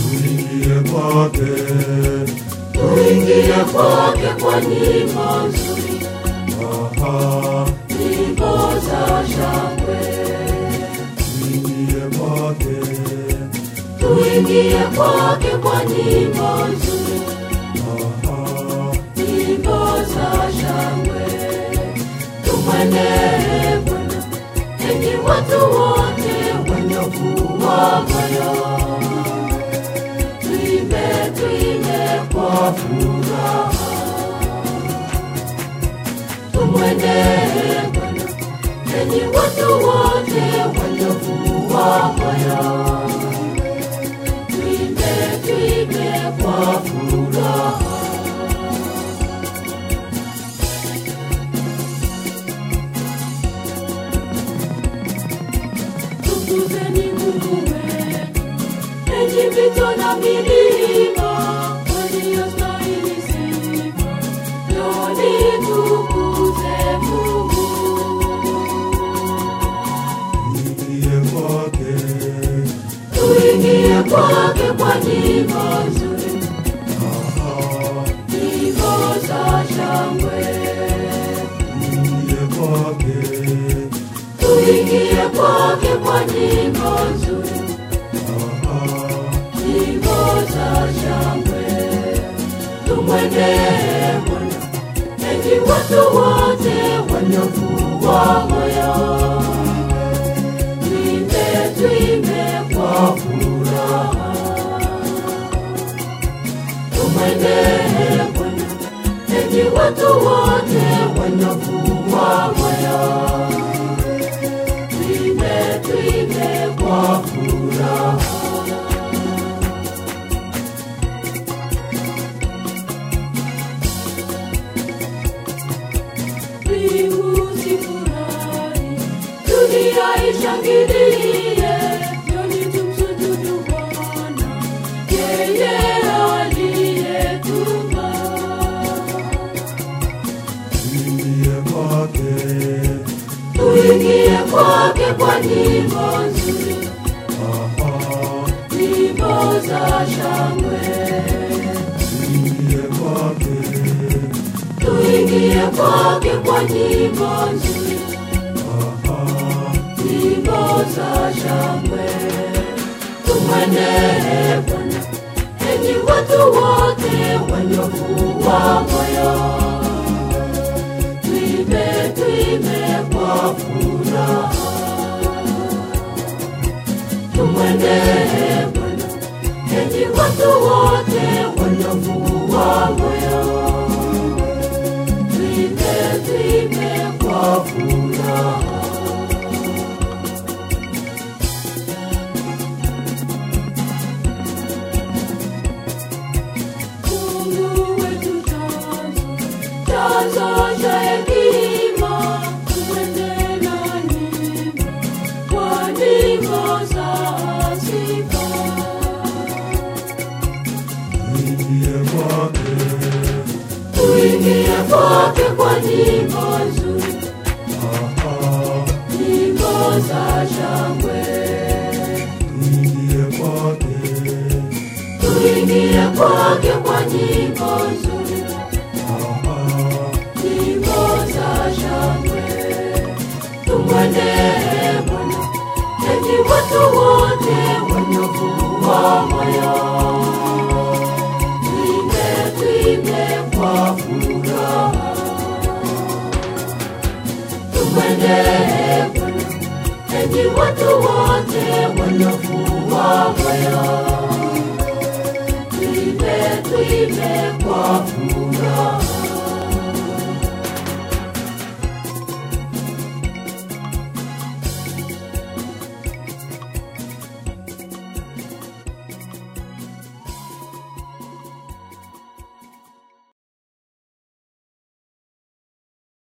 tuingie kwake, tuingie kwake kwa nyimbo nzuri, aha, nyimbo za shangwe. tuingie kwake, Tuingie kwake kwa nyimbo nzuri, aha, nyimbo za shangwe. Tumwendee Bwana, enyi watu wote wenye wa moyo. Tuimbe, tuimbe kwa furaha. Tumwendee Bwana, enyi watu wote wenye wa moyo. Tuimbe, tuimbe kwa furaha. Tukuzeni Mungu wetu, enyi mito na milima, waliostahili sifa. Njooni tukuze Mungu. tuingie kwake, Tuingie kwake kwa nyimbo nzuri, aha, nyimbo za shangwe. tuingie kwake, Tuingie kwake kwa nyimbo nzuri, aha, nyimbo za shangwe. Tumwendee Bwana, enyi watu wote wanyofu wa moyo. Tuimbe, tuimbe kwa furaha. Tumwendee Bwana, enyi watu wote wanyofu wa moyo. Tuimbe, tuimbe kwa furaha. Mbingu zifurahi, dunia ishangilie, njoni tumsujudu Bwana, yeye aliyetuumba. tuingie kwake, Tuingie kwake kwa nyimbo nzuri, aha, nyimbo za shangwe. tuingie kwake, Tuingie kwake kwa nyimbo nzuri, aha, nyimbo za shangwe. Tumwendee Bwana, enyi watu wote wanyofu wa moyo. Tuimbe, tuimbe kwa furaha. Tumwendee Bwana, enyi watu wote wanyofu wa moyo. Tuimbe, tuimbe kwa furaha. Mungu wetu chanzo, chanzo cha hekima, tuende na nyimbo, kwa nyimbo za sifa. tuingie kwake, Tuingie kwake kwa nyimbo nzuri, aha, nyimbo za shangwe. tuingie kwake, Tuingie kwake kwa nyimbo nzuri, aha, nyimbo za shangwe. Tumwendee Bwana, enyi watu wote wanyofu wa moyo. Tuimbe, tuimbe kwa furaha. Tumwendee Bwana, enyi watu wote wanyofu wa moyo. Tuimbe, tuimbe kwa furaha.